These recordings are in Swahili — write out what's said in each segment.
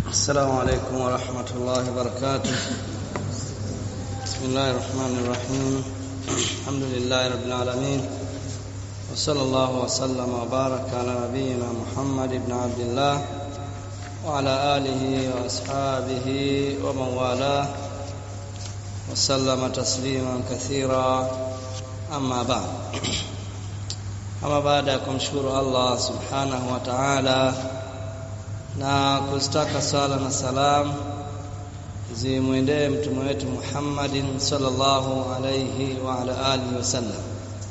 السلام عليكم ورحمة الله وبركاته بسم الله الرحمن الرحيم الحمد لله رب العالمين وصلى الله وسلم وبارك على نبينا محمد بن عبد الله وعلى آله وأصحابه ومن والاه وسلم تسليما كثيرا أما بعد ama baada ya kumshukuru Allah subhanahu wa ta'ala na kuzitaka sala na salam zimwendee mtume wetu Muhammadin sallallahu alayhi wa ala alihi wasallam.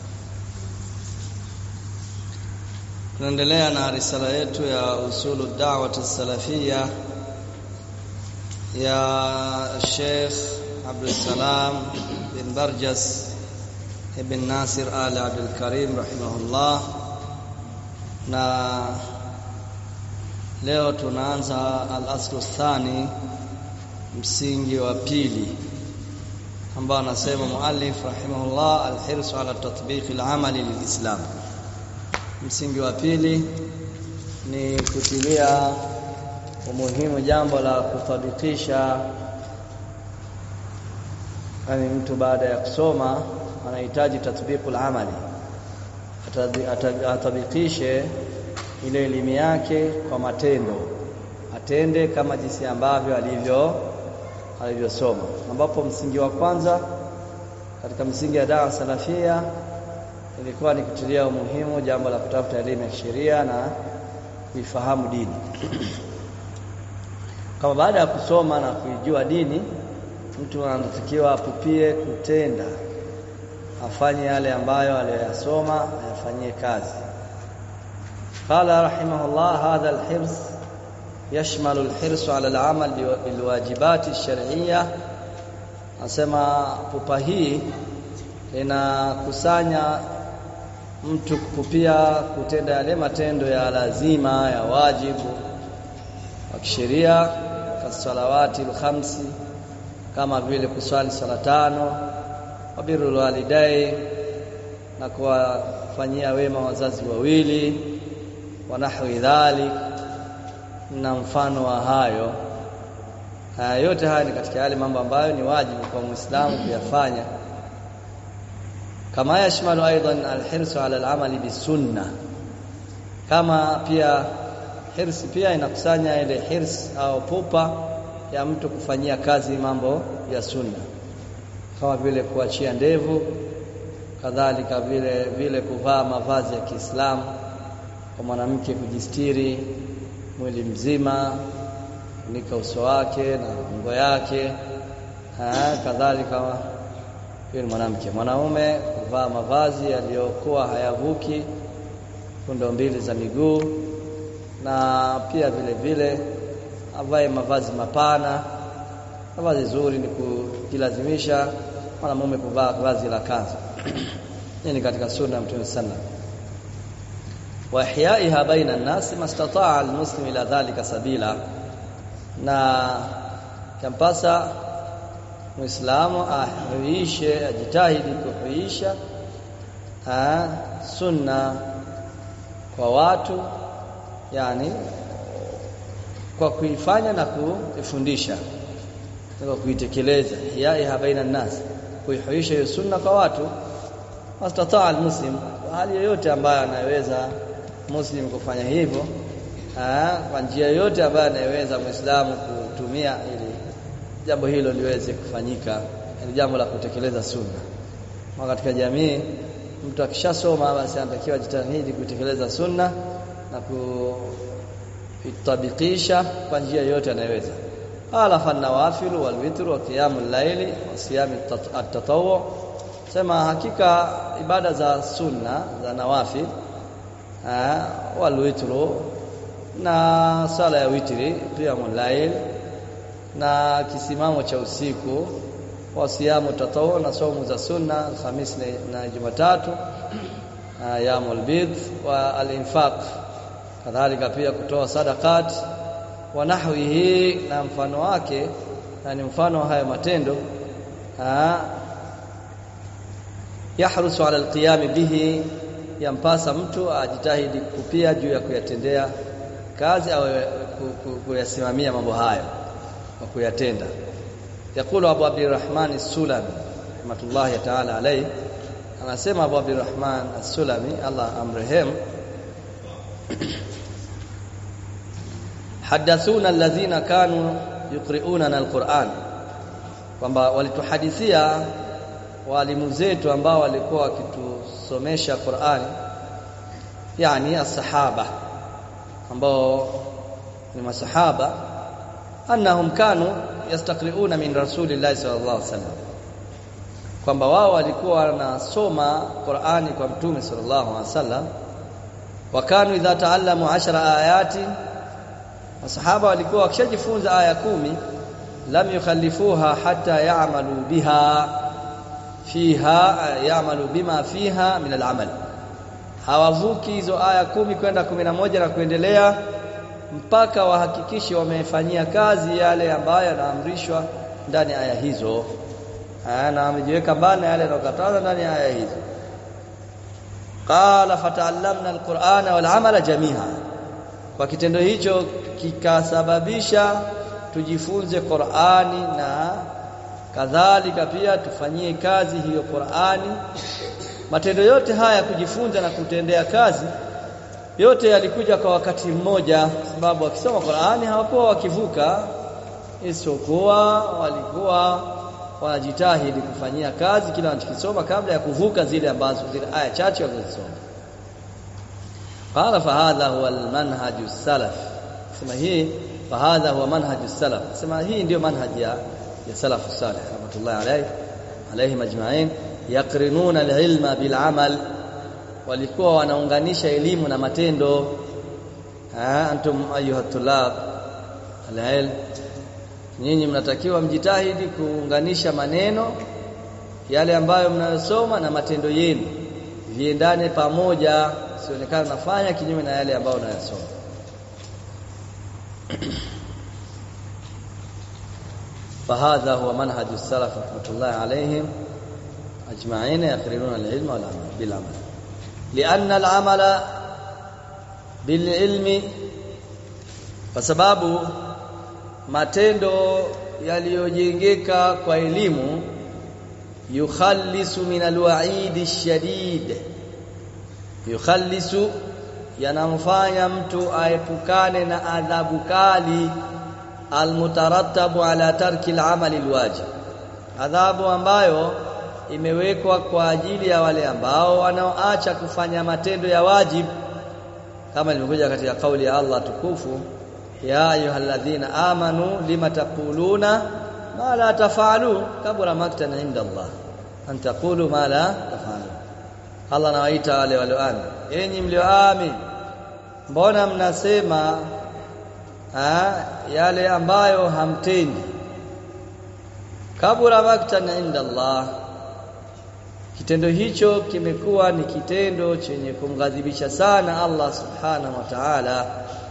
Tunaendelea na risala yetu ya usulu da'wati salafia ya Sheikh Abdul Salam bin Barjas ibn Nasir Al Abdul Karim rahimahullah na leo tunaanza al-aslu thani msingi wa pili ambao anasema muallif rahimahullah al-hirsu ala tatbiq al-amali lilislam msingi wa pili ni kutilia umuhimu jambo la kuthabikisha yani mtu baada ya kusoma anahitaji tatbiqul amali atabikishe ile elimu yake kwa matendo atende kama jinsi ambavyo alivyo alivyosoma ambapo msingi wa kwanza katika msingi ya dawa salafia ilikuwa ni kutilia umuhimu jambo la kutafuta elimu ya sheria na kuifahamu dini kama baada ya kusoma na kuijua dini mtu anatakiwa apupie kutenda afanye yale ambayo aliyoyasoma ayafanyie kazi قال رحمه الله هذا الحرص يشمل الحرص على العمل بالواجبات الشرعيه asema pupa hii inakusanya mtu kupupia kutenda yale matendo ya lazima ya wajibu wa kisheria kasalawati alkhamsi kama vile kuswali sala tano wabirul walidai na kuwafanyia wema wazazi wawili wa nahwi dhalik na mfano wa hayo haya yote haya ni katika yale mambo ambayo ni wajibu kwa muislamu kuyafanya kama yashmalu aidan alhirsu ala alamali bisunna kama pia hirsi pia inakusanya ile hirs au pupa ya mtu kufanyia kazi mambo ya sunna kama vile kuachia ndevu kadhalika vile vile kuvaa mavazi ya Kiislamu kwa mwanamke kujistiri mwili mzima kunika uso wake na ngo yake kadhalika yule mwanamke mwanaume kuvaa mavazi yaliyokuwa hayavuki fundo mbili za miguu na pia vile vile avae mavazi mapana mavazi zuri ni kujilazimisha mwanamume kuvaa vazi la kanzu hii ni katika sunna ya Mtume sallallahu wa ihyaiha baina an-nas mastataa al-muslim ila dhalika sabila na kampasa muislamu ahuishe ajitahidi kuhuisha sunna kwa watu yani kwa kuifanya na kuifundisha kwa kuitekeleza ihyaiha baina an-nas kuihuisha hiyo sunna kwa watu mastataa al-muslim hali yoyote ambayo anaweza muslim kufanya hivyo kwa njia yoyote ambayo anayeweza muislamu kutumia ili jambo hilo liweze kufanyika ni jambo la kutekeleza sunna kwa katika jamii mtu akishasoma basi anatakiwa jitahidi kutekeleza sunna na kuitabikisha kwa njia yoyote anayeweza ala fanawafil walwitr wa qiyamul layli wa siyam at-tatawwu sema hakika ibada za sunna za nawafil walwitru na sala ya witri qiyamul layl na kisimamo cha usiku wa siyamu tatawu na somo za sunna Alhamis na Jumatatu yamul bid wa al-infaq kadhalika pia kutoa sadaqat wa nahwihi na mfano wake yani mfano haya matendo yahrusu ala alqiyam bihi yampasa mtu ajitahidi kupia juu ya kuyatendea kazi au kuyasimamia mambo hayo na kuyatenda yakulu Abu Abdurrahman As-Sulami rahmatullahi ta'ala alayhi anasema Abu Abdurrahman As-Sulami Allah amrehemu hadathuna alladhina kanu yuqri'una al-Qur'an kwamba walituhadithia walimu zetu ambao walikuwa wakitusomesha Qur'ani yani as-sahaba ambao ni masahaba annahum kanu yastaqri'una min rasulillahi sallallahu alaihi wasallam kwamba wao walikuwa wanasoma Qur'ani kwa mtume sallallahu alaihi wasallam wa kanu idha ta'allamu 10 ayati masahaba walikuwa wakishajifunza aya kumi lam yukhallifuha hatta ya'malu biha fiha ya'malu bima fiha min al-amal hawavuki hizo aya kumi kwenda kumi na moja na kuendelea mpaka wahakikishe wamefanyia kazi yale ambayo yanaamrishwa ndani ya aya hizo na wamejiweka mbali yale yanayokataza ndani ya aya hizo qala fata'allamna al-Qur'ana wal 'amala jami'a kwa kitendo hicho kikasababisha tujifunze Qur'ani na kadhalika pia tufanyie kazi hiyo Qur'ani matendo yote haya kujifunza na kutendea kazi yote yalikuja kwa wakati mmoja sababu wakisoma Qur'ani hawakuwa wakivuka isipokuwa walikuwa wanajitahidi kufanyia kazi kila wanachokisoma kabla ya kuvuka zile ambazo zile aya chache walizosoma qala fahadha huwa almanhaj salaf sema hii fahadha huwa manhaj salaf sema hii ndio manhaj ya ya salaf salih rahmatullahi alayhi alayhi majma'in yaqrinuna alilma bilamal walikuwa wanaunganisha elimu na matendo ha antum ayuha tulab alilm nyinyi mnatakiwa mjitahidi kuunganisha maneno yale ambayo mnayosoma na matendo yenu viendane pamoja sionekana nafanya kinyume na yale ambayo unayosoma فهذا هو منهج السلف رحمه الله عليهم اجمعين يقررون العلم والعمل بالعمل لان العمل بالعلم فسبب matendo yaliyojengeka kwa elimu yukhallisu min alwa'idi shadid yukhallisu yanamfanya mtu aepukane na adhabu kali almutarattabu ala tarki al'amali alwajib adhabu ambayo imewekwa kwa ajili ya wale ambao wanaoacha kufanya matendo ya wajib kama ilivyokuja katika kauli ya Allah tukufu ya ayyuhalladhina amanu lima taquluna ma la tafalu kabura maktan inda Allah an taqulu ma la tafalu Allah anawaita wale walioamini enyi mlioamini mbona mnasema ha, yale ambayo hamtendi kabura maktan inda Allah kitendo hicho kimekuwa ni kitendo chenye kumghadhibisha sana Allah subhanahu wa ta'ala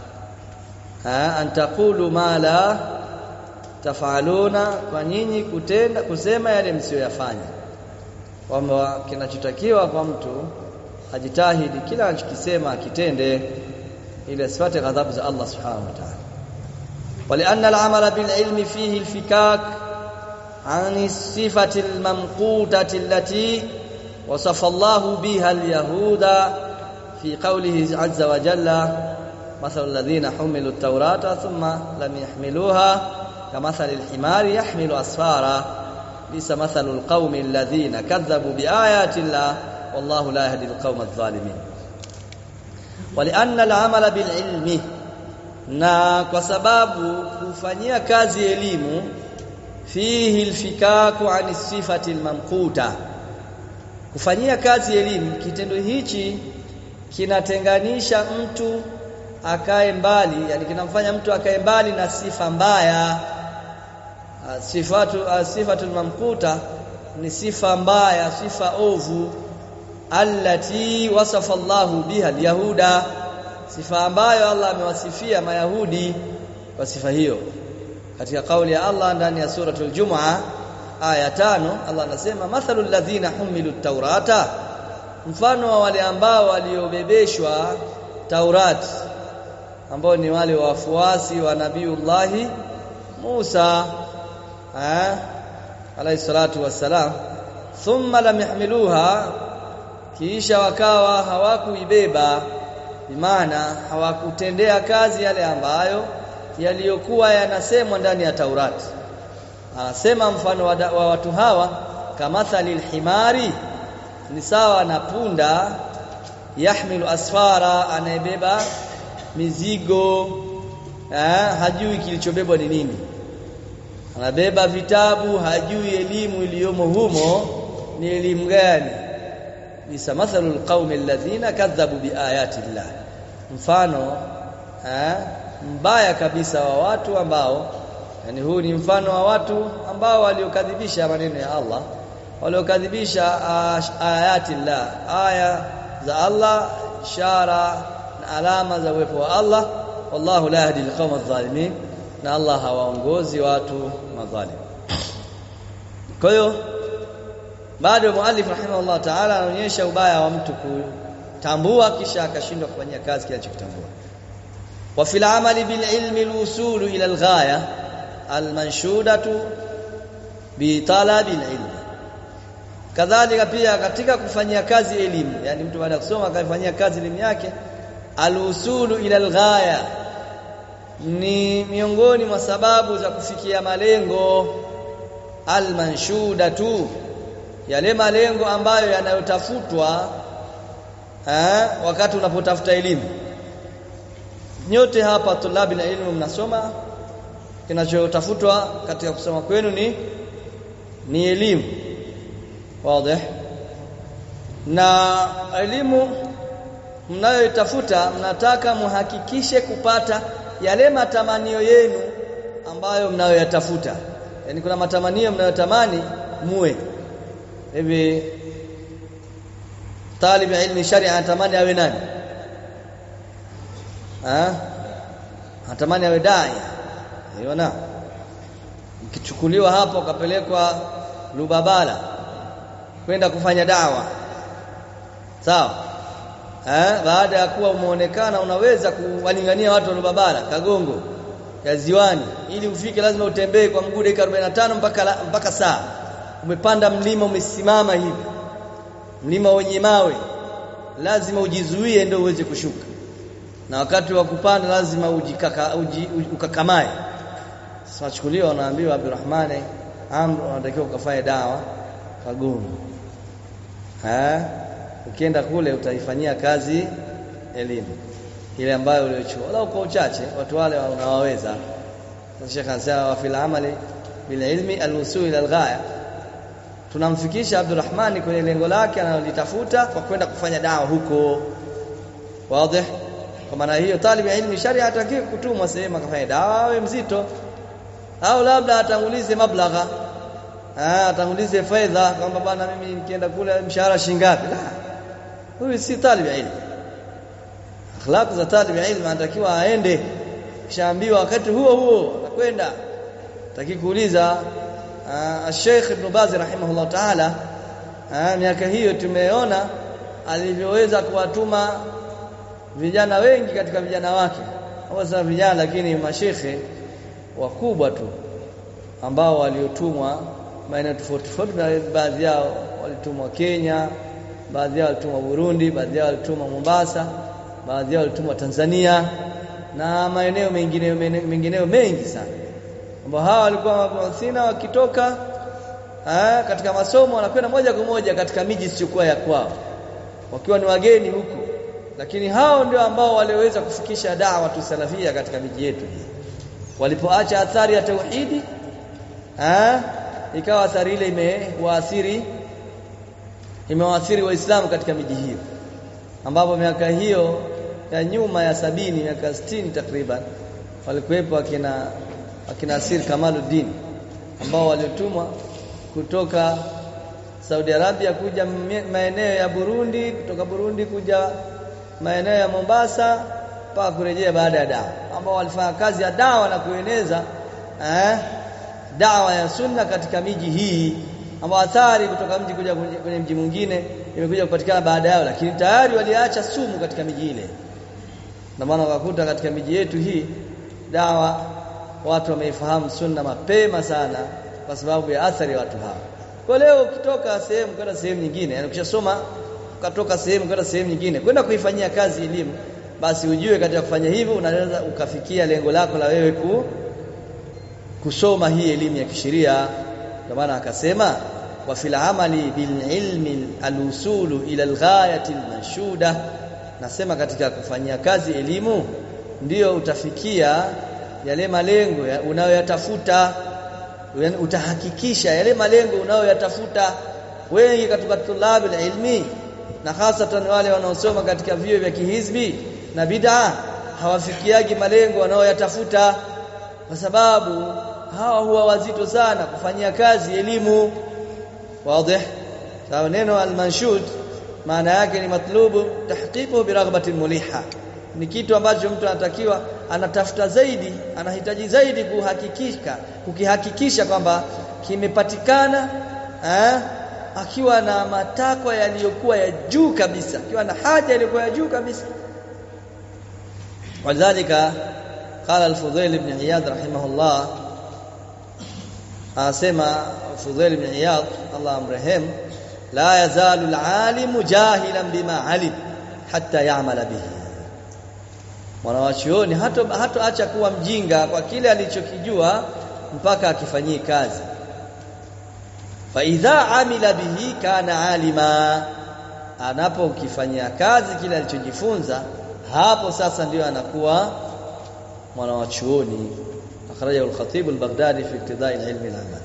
an taqulu ma la tafaluna kwa nyinyi kutenda kusema yale msiyoyafanya kwamba kinachotakiwa kwa mtu ajitahidi kila anachokisema akitende ili asipate ghadhabu za Allah subhanahu wa ta'ala ولأن العمل بالعلم فيه الفكاك عن الصفة الممقوتة التي وصف الله بها اليهود في قوله عز وجل مثل الذين حملوا التوراة ثم لم يحملوها كمثل الحمار يحمل أسفارا ليس مثل القوم الذين كذبوا بآيات الله والله لا يهدي القوم الظالمين ولأن العمل بالعلم na kwa sababu kufanyia kazi elimu fihi alfikaku an sifati almamquta kufanyia kazi elimu kitendo hichi kinatenganisha mtu akae mbali yani kinamfanya mtu akae mbali na sifa mbaya sifatu sifatul mamkuta ni sifa mbaya sifa ovu allati wasafa Allahu biha alyahuda sifa ambayo Allah amewasifia mayahudi kwa sifa hiyo katika kauli ya Allah ndani ya suratul Jumu'a aya tano Allah anasema mathalul ladhina humilu taurata mfano wa wale ambao waliobebeshwa Taurati ambao ni wale wafuasi wa nabiullahi Musa eh alayhi salatu wassalam thumma lam yahmiluha kisha wakawa hawakuibeba bimaana hawakutendea kazi yale ambayo yaliyokuwa yanasemwa ndani ya Taurati anasema mfano wa, wa watu hawa kamathali alhimari ni sawa na punda yahmilu asfara anayebeba mizigo eh, hajui kilichobebwa ni nini anabeba vitabu hajui elimu iliyomo humo ni elimu gani bisa mathalul qaumi alladhina kadhabu biayati llah mfano eh, mbaya kabisa wa watu ambao yani huu ni mfano wa watu ambao waliokadhibisha maneno ya Allah waliokadhibisha ayati llah aya za Allah ishara na alama za uwepo wa Allah wallahu la yahdi alqawma adh-dhalimin na Allah hawaongozi watu madhalim kwa hiyo bado muallif rahimahullah ta'ala anaonyesha ubaya wa mtu kutambua kisha akashindwa kufanyia kazi kile anachotambua wa fil amali bil ilmi al-usul ila al-ghaya al-manshudatu bi talabi al-ilm kadhalika pia katika kufanyia kazi elimu yani mtu baada ya kusoma akafanyia kazi elimu yake al-usulu ila al-ghaya ni miongoni mwa sababu za kufikia malengo al-manshudatu yale malengo ambayo yanayotafutwa eh, wakati unapotafuta elimu nyote hapa tulabi na elimu mnasoma kinachotafutwa katika kusoma kwenu ni ni elimu wazi na elimu mnayoitafuta mnataka muhakikishe kupata yale matamanio yenu ambayo mnayoyatafuta yani kuna matamanio mnayotamani muwe hivi talib ilmi sharia anatamani awe nani ah anatamani awe dai unaona ukichukuliwa hapo ukapelekwa Lubabala kwenda kufanya dawa sawa eh baada ya kuwa umeonekana unaweza kuwalingania watu wa Lubabala Kagongo ya ziwani ili ufike lazima utembee kwa mguu dakika 45 mpaka mpaka saa umepanda mlima umesimama hivi mlima wenye mawe lazima ujizuie ndio uweze kushuka na wakati wa kupanda lazima ujikaka uji, ukakamae sasa chukuliwa wanaambiwa Abdurrahmane Amr unatakiwa ukafanye dawa Kagongo eh ukienda kule utaifanyia kazi elimu ile ambayo uliochua wala kwa uchache watu wale unawaweza Sheikh anasema wa fil amali bil ilmi al-usul ila al-ghaya tunamfikisha Abdurrahmani kwenye lengo lake analolitafuta kwa kwenda kufanya dawa huko wazi kwa maana hiyo talibu ilmi sharia hatakiwi kutumwa sehemu akafanya dawa awe mzito au labda atangulize mablagha ah atangulize fedha kwamba bana mimi nikienda kule mshahara shingapi la huyu si talibu ilmi akhlaq za talibu ilmi anatakiwa aende kishaambiwa wakati huo huo anakwenda taki kuuliza Sheikh Ibn Baz rahimahullah ta'ala miaka hiyo tumeona alivyoweza kuwatuma vijana wengi katika vijana wake hasa vijana lakini mashekhe wakubwa tu ambao waliotumwa maeneo tofauti tofauti baadhi yao walitumwa Kenya baadhi yao walitumwa Burundi baadhi yao walitumwa Mombasa baadhi yao walitumwa Tanzania na maeneo mengine mengineo mengi sana ambao hawa walikuwa mabuthina wakitoka aa, katika masomo wanakwenda moja kwa moja katika miji isiyokuwa ya kwao wakiwa ni wageni huko lakini hao ndio ambao waliweza kufikisha dawa tusalafia katika miji yetu walipoacha athari ya tauhidi aa, ikawa athari ile imewaathiri imewaathiri waislamu katika miji hiyo ambapo miaka hiyo ya nyuma ya sabini miaka 60 takriban walikuwepo akina akina Asir Kamaluddin ambao waliotumwa kutoka Saudi Arabia kuja maeneo ya Burundi kutoka Burundi kuja maeneo ya Mombasa mpaka kurejea baada ya dawa ambao walifanya kazi ya dawa na kueneza eh, dawa ya sunna katika miji hii ambao athari kutoka mji kuja kwenye mji mwingine imekuja kupatikana baada yao lakini tayari waliacha sumu katika miji ile ndio maana ukakuta katika miji yetu hii dawa watu wameifahamu sunna mapema sana kwa sababu ya athari ya watu hawa kwa leo ukitoka sehemu kwenda sehemu nyingine yani ukishasoma ukatoka sehemu kwenda sehemu nyingine kwenda kuifanyia kazi elimu basi ujue katika kufanya hivyo unaweza ukafikia lengo lako la wewe ku, kusoma hii elimu ya kisheria ndio maana akasema wa fil amali bil ilmi al-usulu ila al-ghayati al-manshuda nasema katika kufanyia kazi elimu ndiyo utafikia yale malengo ya unayoyatafuta utahakikisha yale malengo unayoyatafuta wengi katika tulabu ilmi na hasatan wale wanaosoma katika vyuo vya kihizbi na bid'a hawafikiagi malengo wanayoyatafuta kwa sababu hawa huwa wazito sana kufanyia kazi elimu wazi sawa neno al-manshud maana yake ni matlubu tahqiqu bi raghbatin muliha ni kitu ambacho mtu anatakiwa anatafuta zaidi anahitaji zaidi kuhakikisha kukihakikisha kwamba kimepatikana eh, akiwa na matakwa yaliyokuwa ya juu kabisa akiwa na haja iliyokuwa ya juu kabisa walidhalika qala al-Fudhail ibn Iyad rahimahullah anasema Fudhail ibn Iyad Allah amrehem la yazalu al-alimu jahilan bima alim hatta ya'mala bihi mwanawachuoni hata hata acha kuwa mjinga kwa kile alichokijua mpaka akifanyie kazi fa idha amila bihi kana alima anapokifanyia kazi kile alichojifunza hapo sasa ndio anakuwa mwanawachuoni akhrajahu al-khatib al-baghdadi fi iktidai al-ilm al-amal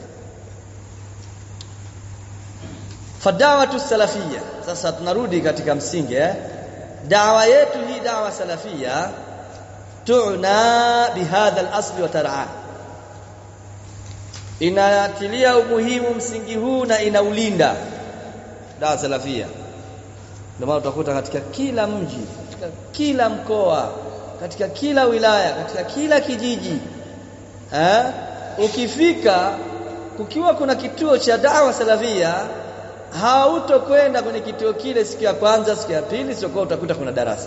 fadawatu salafia sasa tunarudi katika msingi eh dawa yetu hii dawa salafia tuna bihadha al-asli wa tar'a inatilia umuhimu msingi huu na inaulinda dawa salafia ndio maana utakuta katika kila mji katika kila mkoa katika kila wilaya katika kila kijiji eh ukifika kukiwa kuna kituo cha dawa salafia hautokwenda kwenye kituo kile siku ya kwanza siku ya pili sio utakuta kuna darasa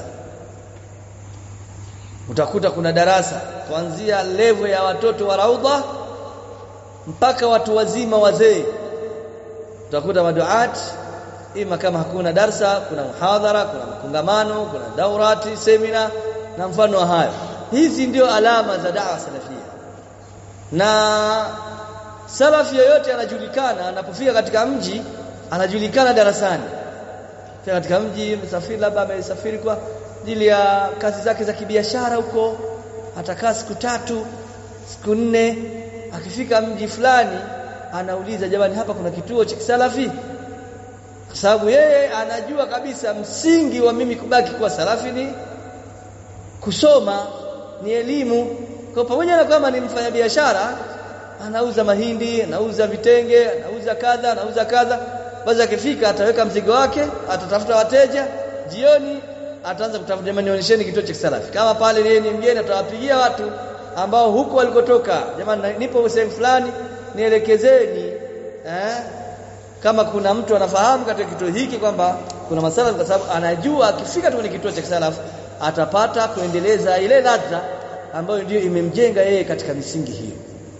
utakuta kuna darasa kuanzia level ya watoto wa raudha mpaka watu wazima wazee utakuta maduat ima kama hakuna darsa kuna muhadhara kuna makongamano kuna daurati semina na mfano wa hayo hizi ndio alama za dawa salafia na salafi yoyote anajulikana anapofika katika mji anajulikana darasani Fika katika mji msafiri labda amesafiri kwa ajili ya kazi zake za kibiashara huko atakaa siku tatu siku nne akifika mji fulani anauliza jamani hapa kuna kituo cha kisalafi kwa sababu yeye anajua kabisa msingi wa mimi kubaki kuwa salafi ni kusoma ni elimu kwa pamoja na kwamba ni mfanyabiashara anauza mahindi anauza vitenge anauza kadha anauza kadha basi akifika ataweka mzigo wake atatafuta wateja jioni ataanza kutafuta jamani nionyesheni kituo cha salafi kama pale yeye ni mgeni atawapigia watu ambao huko walikotoka jamani nipo sehemu fulani nielekezeni eh kama kuna mtu anafahamu katika kituo hiki kwamba kuna masala kwa sababu anajua akifika tu kwenye kituo cha salafu atapata kuendeleza ile ladha ambayo ndio imemjenga yeye katika misingi hiyo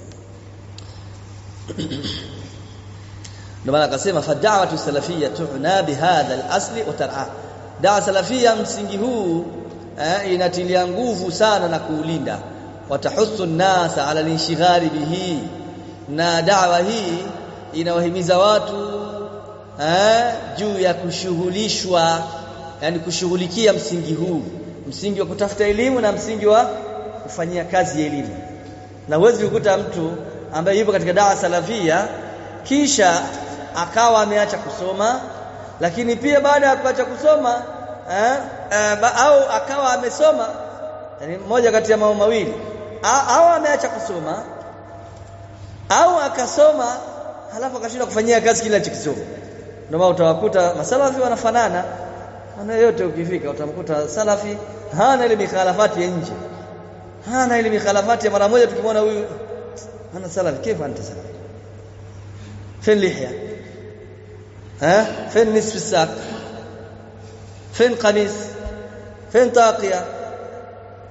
ndio maana akasema fad'awatu salafiyya tu'na bihadha al-asli wa tar'a dawa salafia msingi huu eh, inatilia nguvu sana na kuulinda watahussu nasa ala linshighali bihi na dawa hii inawahimiza watu eh, juu ya kushughulishwa yani kushughulikia msingi huu msingi wa kutafuta elimu na msingi wa kufanyia kazi ya elimu na huwezi kukuta mtu ambaye yupo katika dawa salafia kisha akawa ameacha kusoma lakini pia baada ya kuacha kusoma eh, eh, au akawa amesoma yani moja kati ya mambo mawili au ameacha kusoma au akasoma halafu akashindwa kufanyia kazi kile alichokisoma ndio maana utawakuta masalafi wanafanana na yote ukifika utamkuta salafi hana ile mikhalafati ya nje hana ile mikhalafati ya mara moja tukimwona huyu ana salafi kifa anta salafi فين لحيه ها فين نصف الساق فين قميص فين طاقيه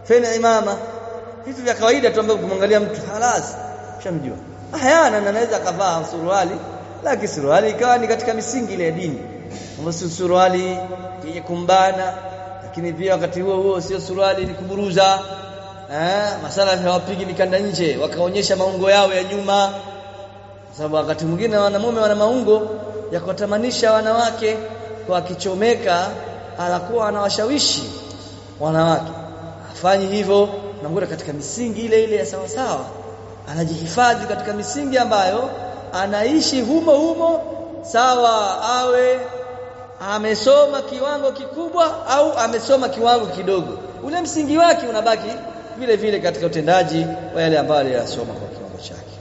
feni imama vitu vya kawaida tu ambavyo kumwangalia mtu halas shamjua hayana na anaweza akavaa suruali lakini suruali ikawa ni katika misingi ile ya dini ambapo suruali yenye kumbana lakini pia wakati huo huo sio suruali ni kuburuza eh masala hawapigi mikanda nje wakaonyesha maungo yao ya nyuma kwa sababu wakati mwingine wanamume wana maungo ya kuwatamanisha wanawake kwa akichomeka anakuwa anawashawishi wanawake afanyi hivyo namkuta katika misingi ile ile ya sawa sawa anajihifadhi katika misingi ambayo anaishi humo humo sawa awe amesoma kiwango kikubwa au amesoma kiwango kidogo ule msingi wake unabaki vile vile katika utendaji wa yale ambayo aliyasoma kwa kiwango chake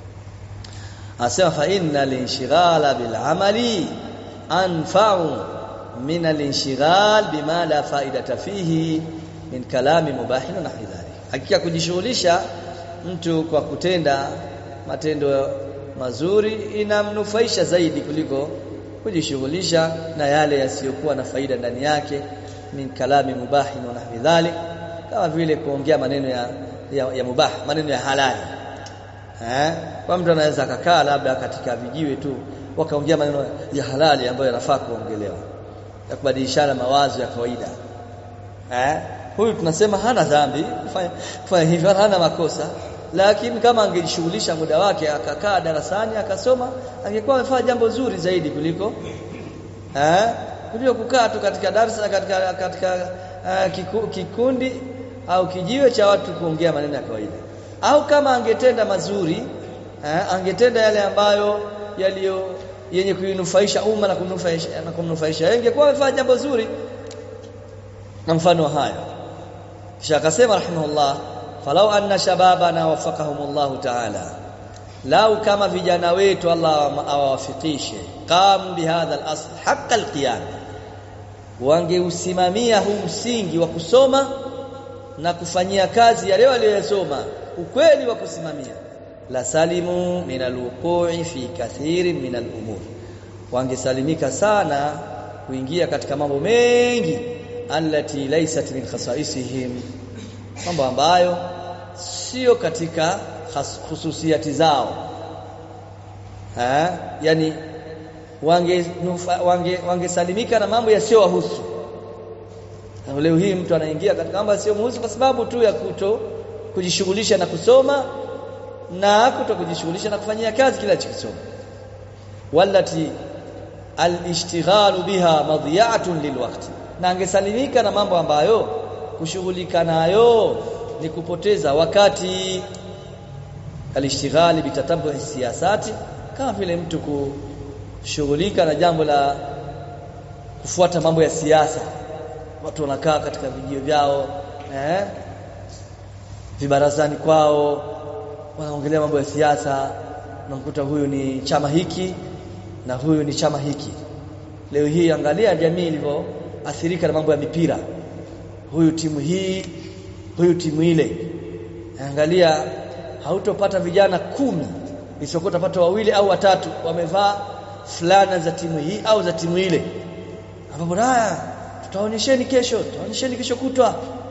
asema fa inna linshighala bil amali anfa'u min al-inshighal bima la faidata fihi min kalami mubahin na hidhari hakika kujishughulisha mtu kwa kutenda matendo mazuri inamnufaisha zaidi kuliko kujishughulisha na yale yasiyokuwa na faida ndani yake min kalami mubahin na hidhari kama vile kuongea maneno ya, ya, ya mubah maneno ya halali eh kwa mtu anaweza akakaa labda katika vijiwe tu wakaongea maneno ya halali ambayo yanafaa kuongelewa ya kubadilishana mawazo ya kawaida eh huyu tunasema hana dhambi kufanya kufanya hivyo hana makosa lakini kama angejishughulisha muda wake akakaa darasani akasoma angekuwa amefanya jambo zuri zaidi kuliko eh kuliko kukaa tu katika darasa katika katika uh, kiku, kikundi au kijiwe cha watu kuongea maneno ya kawaida au kama angetenda mazuri eh, angetenda yale ambayo yaliyo yenye kuinufaisha umma na kumnufaisha na kumnufaisha ingekuwa amefanya jambo zuri na mfano haya kisha akasema rahimahullah falau anna shababana wafaqahumullah ta'ala lau kama vijana wetu Allah awawafikishe qam bihadha al-asl haqqa al-qiyam wangeusimamia huu msingi wa kusoma na kufanyia kazi yale waliyosoma ukweli wa kusimamia la salimu min alwuqu'i fi kathiri min al'umur wangesalimika sana kuingia katika mambo mengi allati laysat min khasaisihim mambo ambayo sio katika hususiati zao ha? yani wange wange wangesalimika na mambo yasiyowahusu leo hii mtu anaingia katika mambo yasiyomhusu kwa sababu tu ya kuto kujishughulisha na kusoma na kuto kujishughulisha na kufanyia kazi kila chikisoma walati alishtighalu biha madhiya'atun lilwaqti na angesalimika na mambo ambayo kushughulika nayo ni kupoteza wakati alishtighali bitatabu siyasati kama vile mtu kushughulika na jambo la kufuata mambo ya siasa watu wanakaa katika vijio vyao eh vibarazani kwao wanaongelea mambo ya siasa unamkuta huyu ni chama hiki na huyu ni chama hiki leo hii angalia jamii ilivyoathirika na mambo ya mipira huyu timu hii huyu timu ile angalia hautopata vijana kumi isipokuwa utapata wawili au watatu wamevaa fulana za timu hii au za timu ile ambapo haya tutaonyesheni kesho tutaonyesheni kesho kutwa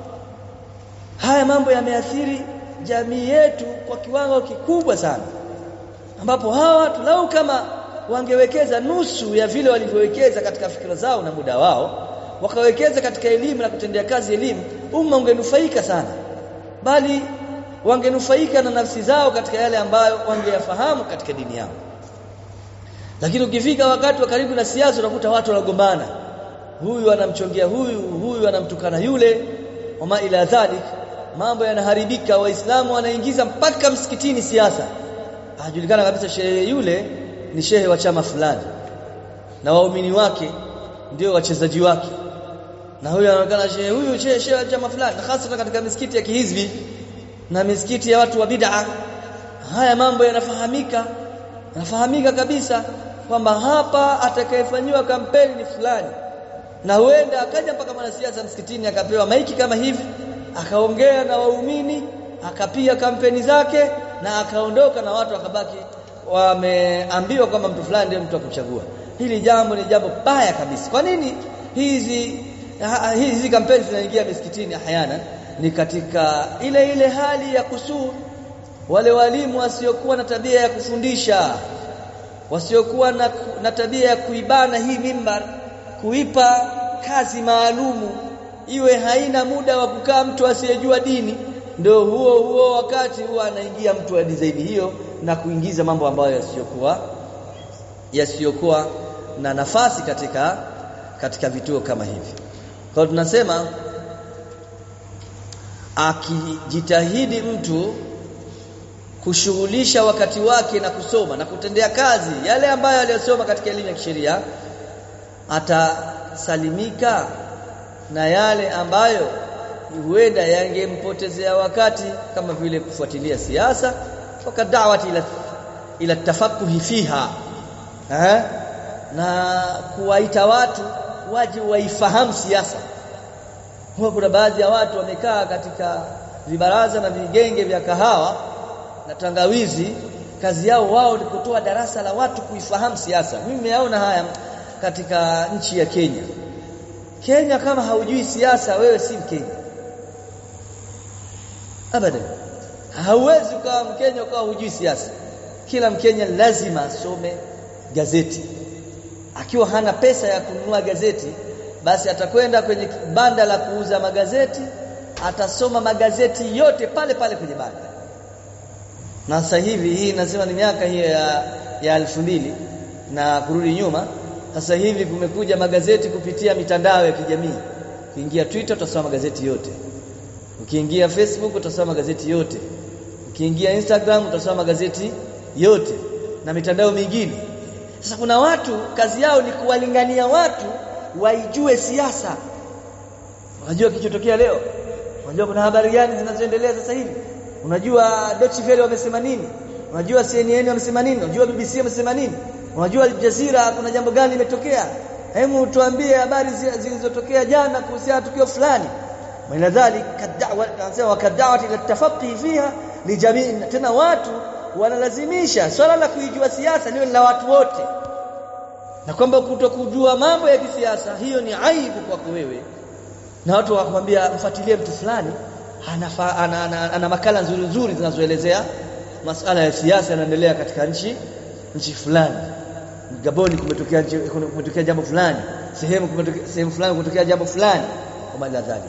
haya mambo yameathiri jamii yetu kwa kiwango kikubwa sana ambapo hawa watu lau kama wangewekeza nusu ya vile walivyowekeza katika fikra zao na muda wao wakawekeza katika elimu na kutendea kazi elimu umma ungenufaika sana bali wangenufaika na nafsi zao katika yale ambayo wangeyafahamu katika dini yao lakini ukifika wakati wa karibu na siasa unakuta watu wanagombana huyu anamchongea huyu huyu anamtukana yule wama ila dhalik mambo yanaharibika waislamu wanaingiza mpaka msikitini siasa ajulikana kabisa shehe yule ni shehe wa chama fulani na waumini wake ndio wachezaji wake na huyu anaonekana shehe huyu shehe shehe wa chama fulani hasa katika misikiti ya kihizbi na misikiti ya watu wa bid'a haya mambo yanafahamika yanafahamika kabisa kwamba hapa atakayefanyiwa kampeni ni fulani na huenda akaja mpaka mwanasiasa msikitini akapewa maiki kama hivi akaongea na waumini akapiga kampeni zake na akaondoka na watu wakabaki wameambiwa kwamba mtu fulani ndiye mtu wa kuchagua hili jambo ni jambo baya kabisa kwa nini hizi hizi kampeni zinaingia misikitini hayana ni katika ile ile hali ya kusuu wale walimu wasiokuwa na tabia ya kufundisha wasiokuwa na, na tabia ya kuibana hii mimbar kuipa kazi maalumu iwe haina muda wa kukaa mtu asiyejua dini ndio huo huo wakati huwa anaingia mtu wa zaidi hiyo na kuingiza mambo ambayo yasiyokuwa yasiyokuwa na nafasi katika katika vituo kama hivi kwa tunasema akijitahidi mtu kushughulisha wakati wake na kusoma na kutendea kazi yale ambayo aliyosoma katika elimu ya kisheria atasalimika na yale ambayo huenda yangempotezea wakati kama vile kufuatilia siasa wakadawati ila ila tafakuhi fiha eh? na kuwaita watu waje waifahamu siasa huwa kuna baadhi ya watu wamekaa katika vibaraza na vigenge vya kahawa na tangawizi kazi yao wao ni kutoa darasa la watu kuifahamu siasa mimi nimeona haya katika nchi ya Kenya Kenya kama haujui siasa wewe si Mkenya abadan hauwezi ukawa Mkenya ukawa hujui siasa kila Mkenya lazima asome gazeti akiwa hana pesa ya kununua gazeti basi atakwenda kwenye banda la kuuza magazeti atasoma magazeti yote pale pale kwenye banda na sasa hivi hii nasema ni miaka hiyo ya ya elfu mbili na kurudi nyuma sasa hivi kumekuja magazeti kupitia mitandao ya kijamii ukiingia Twitter utasoma magazeti yote ukiingia Facebook utasoma magazeti yote ukiingia Instagram utasoma magazeti yote na mitandao mingine sasa kuna watu kazi yao ni kuwalingania watu waijue siasa unajua kilichotokea leo unajua kuna habari gani zinazoendelea sasa hivi unajua Deutsche Welle wamesema nini unajua CNN wamesema nini unajua BBC wamesema nini unajua Al Jazeera kuna jambo gani limetokea hebu tuambie habari zilizotokea jana kuhusiana tukio fulani maana dhalik kad'awa anasema wakad'awati ila tafaqi fiha li jamii tena watu wanalazimisha swala la kuijua siasa liwe la watu wote na kwamba kutokujua mambo ya kisiasa hiyo ni aibu kwako wewe na watu wakwambia mfuatilie mtu fulani ana, ana, ana, ana makala nzuri nzuri zinazoelezea masala ya siasa yanaendelea katika nchi nchi fulani Gaboni kumetokea kumetokea jambo fulani sehemu kumetokea sehemu fulani kumetokea jambo fulani kama ila dhali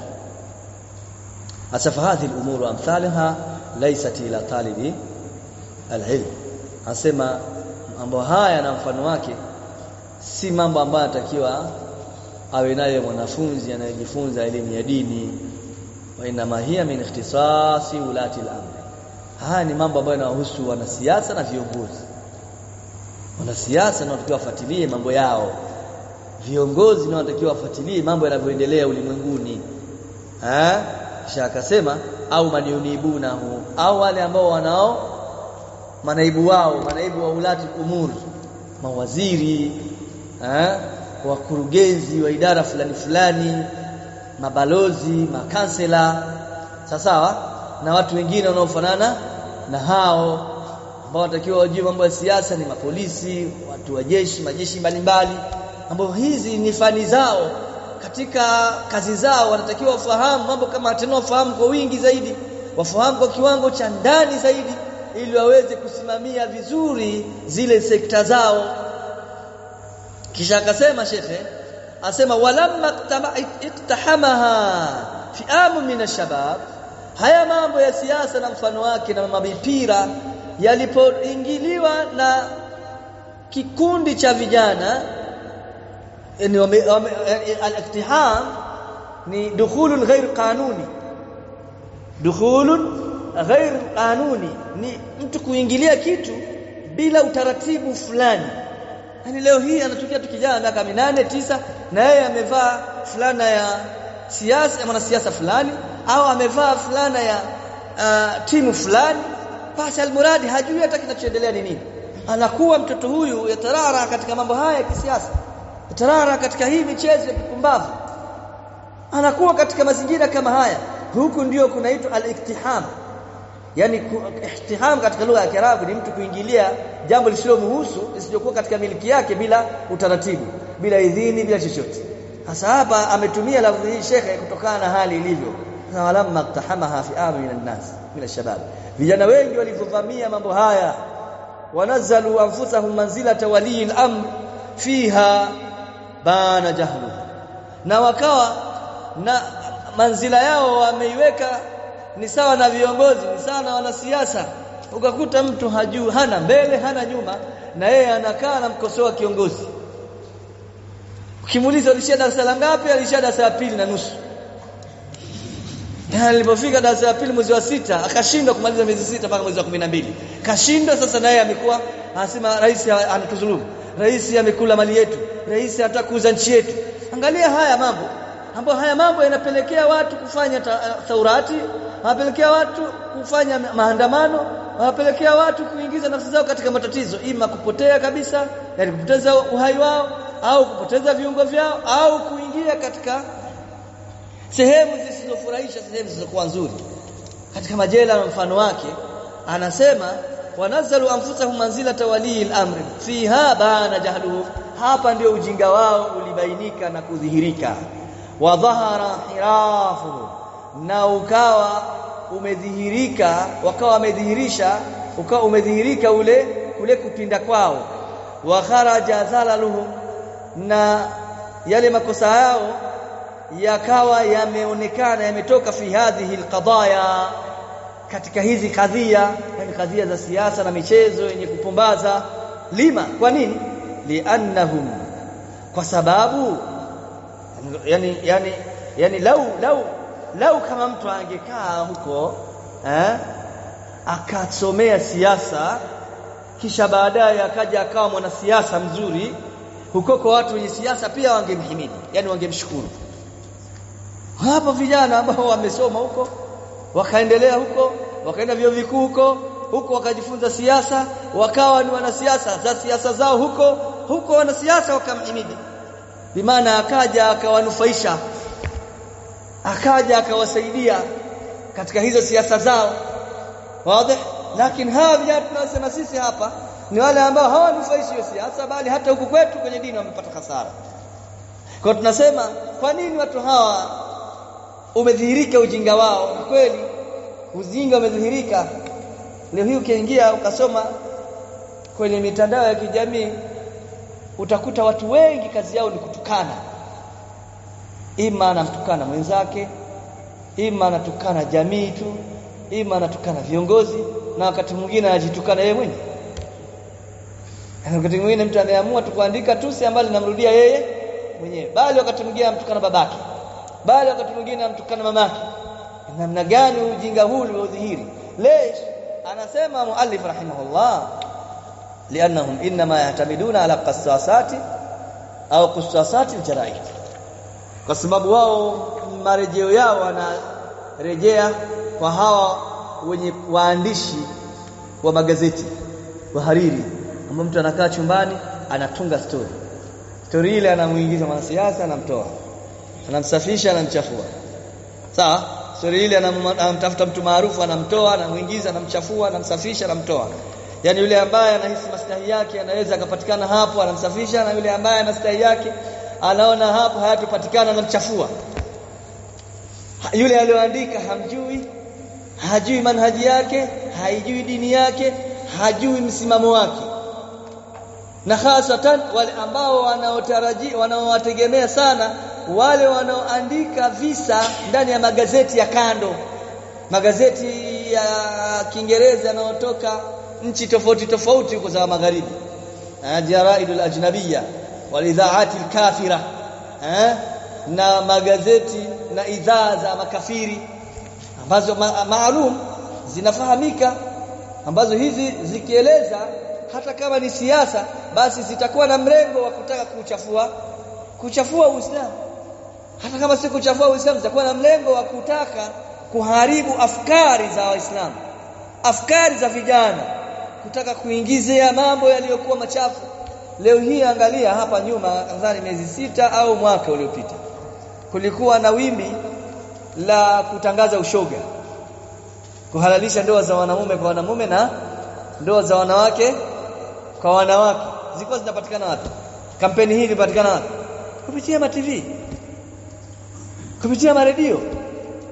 asafa hadhi al-umur amthalaha laysat ila talibi al-ilm asema mambo haya na mfano wake si mambo ambayo anatakiwa awe nayo mwanafunzi anayejifunza elimu ya dini wa inma hiya min ikhtisasi ulati al-amr haya ni mambo ambayo yanahusu wanasiasa na viongozi wanasiasa na wanatakiwa wafuatilie mambo yao viongozi na wanatakiwa wafuatilie mambo yanavyoendelea ulimwenguni eh kisha akasema au maniunibunahu au wale ambao wanao manaibu wao manaibu wa ulati umur mawaziri eh wakurugenzi wa idara fulani fulani mabalozi makansela sawa na watu wengine wanaofanana na hao ambao watakiwa wajue mambo ya siasa ni mapolisi watu wa jeshi majeshi mbalimbali ambao hizi ni fani zao katika kazi zao wanatakiwa wafahamu mambo kama tena wafahamu kwa wingi zaidi wafahamu kwa kiwango cha ndani zaidi ili waweze kusimamia vizuri zile sekta zao kisha akasema shekhe asema walamma iktahamaha fi'amu min ashabab haya mambo ya siasa na mfano wake na mabipira yalipoingiliwa na kikundi cha vijana yani al-iktiham ni dukhulun ghair qanuni dukhulun ghair qanuni ni mtu kuingilia kitu bila utaratibu fulani yani leo hii anatokea tu kijana miaka minane tisa na yeye amevaa fulana ya siasa ya mwanasiasa fulani au amevaa fulana ya uh, timu fulani basi almuradi hajui hata kinachoendelea ni nini anakuwa mtoto huyu yatarara katika mambo haya ya kisiasa yatarara katika hii michezo ya kipumbavu anakuwa katika mazingira kama haya huku ndio kunaitwa al-iktiham yani ihtiham katika lugha ya Kiarabu ni mtu kuingilia jambo lisilomhusu lisijokuwa katika miliki yake bila utaratibu bila idhini bila chochote sasa hapa ametumia lafzi hii shekhe kutokana na hali ilivyo na walamma iqtahamaha fi'amu min an-nas min ash-shabab vijana wengi walivyovamia mambo haya wanazalu anfusahum manzilata wali al-amr fiha bana jahlu na wakawa na manzila yao wameiweka ni sawa na viongozi ni sawa na wanasiasa ukakuta mtu hajui hana mbele hana nyuma na yeye anakaa anamkosoa kiongozi ukimuuliza alishia darasa la ngapi alishia darasa la pili na nusu na alipofika darasa la pili mwezi wa sita akashindwa kumaliza miezi sita mpaka mwezi wa kumi na mbili kashindwa sasa naye amekuwa anasema rais anatuzulumu rais amekula mali yetu rais anataka kuuza nchi yetu angalia haya mambo ambayo haya mambo yanapelekea watu kufanya thaurati yanapelekea watu kufanya maandamano yanapelekea watu kuingiza nafsi zao katika matatizo ima kupotea kabisa yani kupoteza uhai wao au kupoteza viungo vyao au kuingia katika sehemu zisizofurahisha sehemu zisizokuwa nzuri katika majela na mfano wake anasema wanazalu anfusahum manzilata wali al-amri fiha bana jahluhu hapa ndio ujinga wao ulibainika na kudhihirika wa dhahara hirafu na ukawa umedhihirika wakawa wamedhihirisha ukawa umedhihirika ule kule kupinda kwao wa kharaja zalaluhum na yale makosa yao yakawa yameonekana yametoka fi hadhihi alqadaya katika hizi kadhia yani kadhia za siasa na michezo yenye kupumbaza lima kwa nini liannahum kwa sababu yani yani yani lau lau lau kama mtu angekaa huko eh akasomea siasa kisha baadaye akaja akawa mwanasiasa mzuri huko kwa watu wenye siasa pia wangemhimidi yani wangemshukuru hapo vijana ambao wamesoma huko wakaendelea huko wakaenda vyuo vikuu huko huko wakajifunza siasa wakawa ni wanasiasa za siasa zao huko huko wanasiasa wakamhimidi bimaana akaja akawanufaisha akaja akawasaidia katika hizo siasa zao wazi lakini hawa vijana tunasema sisi hapa ni wale ambao hawanufaishi hiyo siasa bali hata huku kwetu kwenye dini wamepata hasara kwa tunasema kwa nini watu hawa umedhihirika ujinga wao kweli ujinga umedhihirika leo hii ukiingia ukasoma kwenye mitandao ya kijamii utakuta watu wengi kazi yao ni kutukana ima anamtukana mwenzake ima anatukana jamii tu ima anatukana viongozi na wakati mwingine anajitukana yeye mwenyewe wakati mwingine mtu anaamua tu kuandika tusi ambalo linamrudia yeye mwenyewe bali wakati mwingine amtukana babake bali wakati mwingine amtukana mamake namna gani ujinga huu uliodhihiri lesh anasema muallif rahimahullah lianahum inma yahtamiduna ala qassasati au qassasati aljaraid kwa sababu wao marejeo yao wanarejea kwa hawa wenye waandishi wa magazeti wahariri ambao mtu anakaa chumbani anatunga story story ile anamuingiza mwanasiasa anamtoa anamsafisha anamchafua sawa story ile anamtafuta mtu maarufu anamtoa anamuingiza anamchafua anamsafisha anamtoa yani yule ambaye anahisi maslahi yake anaweza akapatikana hapo anamsafisha na yule ambaye maslahi yake anaona hapo hayatopatikana anamchafua yule aliyoandika hamjui hajui manhaji yake haijui dini yake hajui msimamo wake na hasatan wale ambao wanaotaraji wanaowategemea sana wale wanaoandika visa ndani ya magazeti ya kando magazeti ya Kiingereza yanayotoka nchi tofauti tofauti huko za magharibi jaraidul ajnabiyya walidhaati alkafira eh na magazeti na idhaa za makafiri ambazo ma maalum zinafahamika ambazo hizi zikieleza hata kama ni siasa basi zitakuwa na mrengo wa kutaka kuchafua kuchafua Uislamu hata kama si kuchafua Uislamu zitakuwa na mlengo wa kutaka kuharibu afkari za Waislamu afkari za vijana kutaka kuingizia mambo yaliyokuwa machafu leo hii angalia hapa nyuma nadhani miezi sita au mwaka uliopita kulikuwa na wimbi la kutangaza ushoga kuhalalisha ndoa za wanamume kwa wanamume na ndoa za wanawake kwa wanawake zilikuwa zinapatikana wapi kampeni hii ilipatikana wapi kupitia ma TV kupitia maredio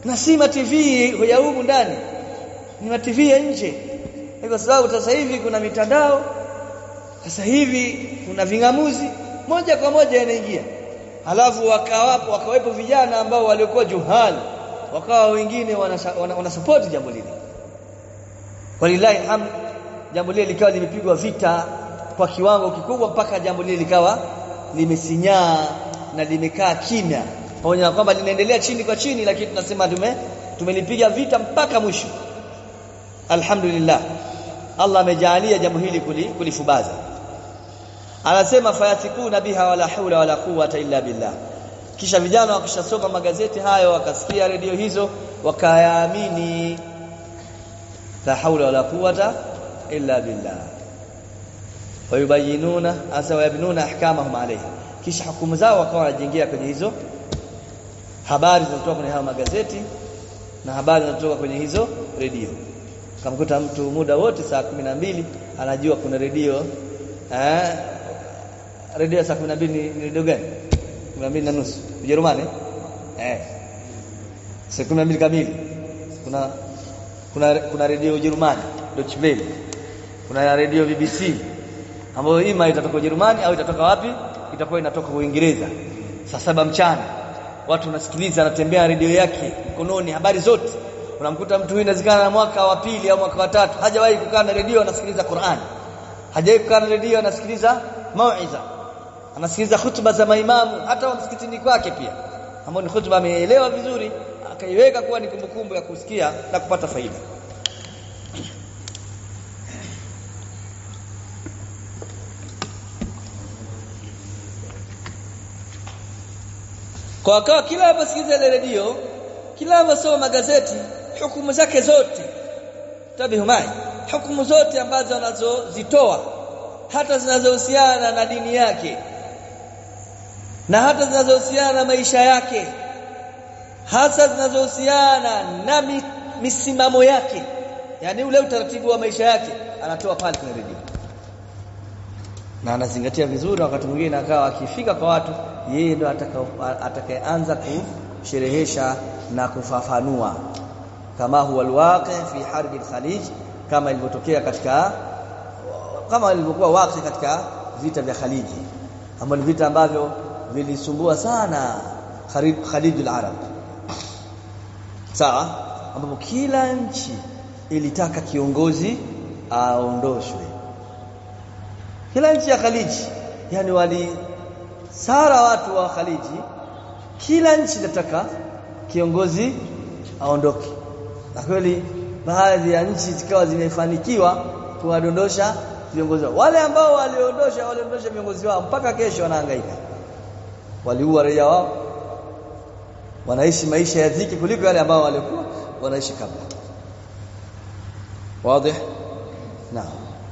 na si ma TV ya humu ndani ni ma TV ya nje kwa sababu sasa hivi kuna mitandao sasa hivi kuna vingamuzi moja kwa moja yanaingia halafu wakawapo wakawepo vijana ambao waliokuwa juhali wakawa wengine wanasupport wana, wana jambo lile walilahi hamd jambo lile likawa limepigwa vita kwa kiwango kikubwa mpaka jambo lile likawa limesinyaa na limekaa kimya pamoja na kwamba linaendelea chini kwa chini lakini tunasema tume tumelipiga vita mpaka mwisho alhamdulillah Allah amejalia jambo hili kulifubaza anasema fayatikuna biha wala haula wala quwwata illa billah kisha vijana wakishasoma magazeti hayo wakasikia redio hizo wakayaamini la haula wala quwwata illa billah wayubayinuna asa wayabnuna ahkamahum alayhi kisha hukumu zao wakawa wanajengea kwenye hizo habari zinazotoka kwenye hayo magazeti na habari zinazotoka kwenye hizo redio kamkuta mtu muda wote saa kumi na mbili anajua kuna redio eh redio saa 12 ni redio gani 12 na nusu Ujerumani eh saa 12 kamili kuna kuna kuna redio Ujerumani Deutsche Welle kuna redio BBC ambayo ima itatoka Ujerumani au itatoka wapi itakuwa inatoka Uingereza saa saba mchana watu wanasikiliza anatembea redio yake mkononi habari zote unamkuta mtu huyu inawezekana na mwaka wa pili au mwaka wa tatu hajawahi kukaa na redio anasikiliza Qur'an hajawahi kukaa na redio anasikiliza mauiza anasikiliza hutuba za maimamu hata wa msikitini kwake pia ambao ni hutuba ameelewa vizuri akaiweka kuwa ni kumbukumbu ya kusikia na kupata faida kwa akawa kila anaposikiliza ile redio kila anaposoma magazeti hukumu zake zote tabihu mai hukumu zote ambazo anazozitoa hata zinazohusiana na dini yake na hata zinazohusiana na maisha yake hasa zinazohusiana na mi, misimamo yake yani ule utaratibu wa maisha yake anatoa pale kwenye redio na anazingatia vizuri wakati mwingine akawa akifika kwa watu yeye ndo atakayeanza kusherehesha na kufafanua kama huwa alwaqi fi harbi al-khalij kama ilivyotokea katika kama ilivyokuwa waqi katika vita vya Khaliji ambavyo ni vita ambavyo vilisumbua sana Khalijul Arab sawa ambapo kila nchi ilitaka kiongozi aondoshwe kila nchi ya Khaliji yani wali sara watu wa Khaliji kila nchi inataka kiongozi aondoke na kweli baadhi ya nchi zikawa zimefanikiwa kuwadondosha viongozi wao wale ambao waliondosha waliondosha viongozi wao mpaka kesho wanahangaika waliua raia wao wanaishi maisha ya dhiki kuliko yale ambao walikuwa wanaishi kabla wazi naam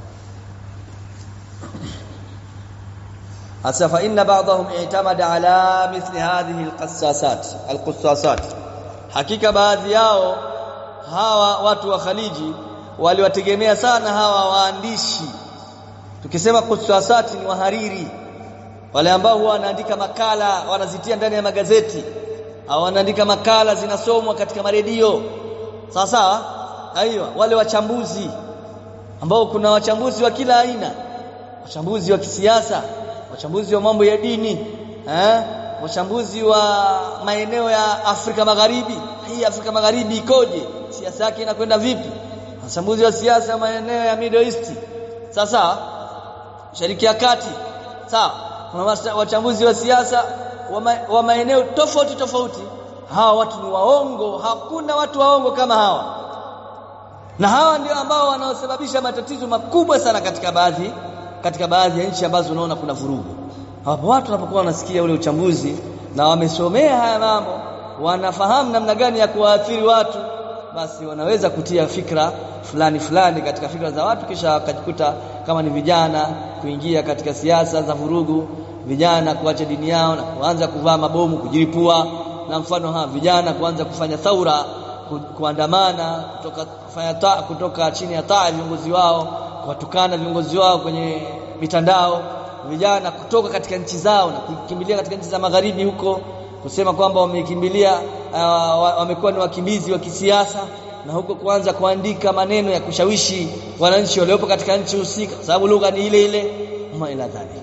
hasa fa inna ba'dahum i'tamada ala mithli hadhihi alqassasat alqussasat hakika baadhi yao hawa watu wa Khaliji waliwategemea sana hawa waandishi tukisema qussasati ni wahariri wale ambao huwa wanaandika makala wanazitia ndani ya magazeti au wanaandika makala zinasomwa katika maredio sawa sawa aiyo wale wachambuzi ambao kuna wachambuzi wa kila aina wachambuzi wa kisiasa wachambuzi wa mambo ya dini eh wachambuzi wa maeneo ya Afrika Magharibi hii Afrika Magharibi ikoje siasa yake inakwenda vipi wachambuzi wa siasa maeneo ya Middle East sasa Shariki ya Kati sawa kuna wachambuzi wa siasa wa, ma, wa maeneo tofauti tofauti hawa watu ni waongo hakuna watu waongo kama hawa na hawa ndio ambao wanaosababisha matatizo makubwa sana katika baadhi katika baadhi ya nchi ambazo unaona kuna vurugu hapo watu wanapokuwa wanasikia ule uchambuzi na wamesomea haya mambo wanafahamu namna gani ya kuwaathiri watu basi wanaweza kutia fikra fulani fulani katika fikra za watu kisha wakajikuta kama ni vijana kuingia katika siasa za vurugu vijana kuacha dini yao na kuanza kuvaa mabomu kujilipua na mfano ha vijana kuanza kufanya thaura ku, kuandamana kutoka kufanya ta, kutoka chini ya taa viongozi wao kuwatukana viongozi wao kwenye mitandao vijana kutoka katika nchi zao na kukimbilia katika nchi za magharibi huko kusema kwamba wamekimbilia uh, wamekuwa ni wakimbizi wa kisiasa na huko kuanza kuandika maneno ya kushawishi wananchi waliopo katika nchi husika sababu lugha ni ile ile ma ila dhalik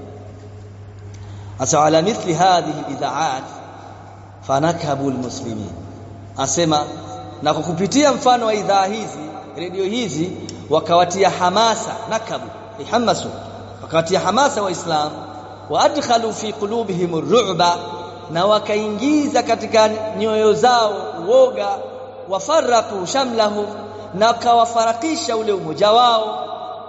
asa ala mithli hadhihi idhaat fanakhabu almuslimin asema na kwa kupitia mfano wa idhaa hizi redio hizi wakawatia hamasa nakabu ihamasu wakawatia hamasa waislamu wa adkhalu fi qulubihim ar-ru'ba na wakaingiza katika nyoyo zao uoga wafaraku shamlahum na wakawafarakisha ule umoja wao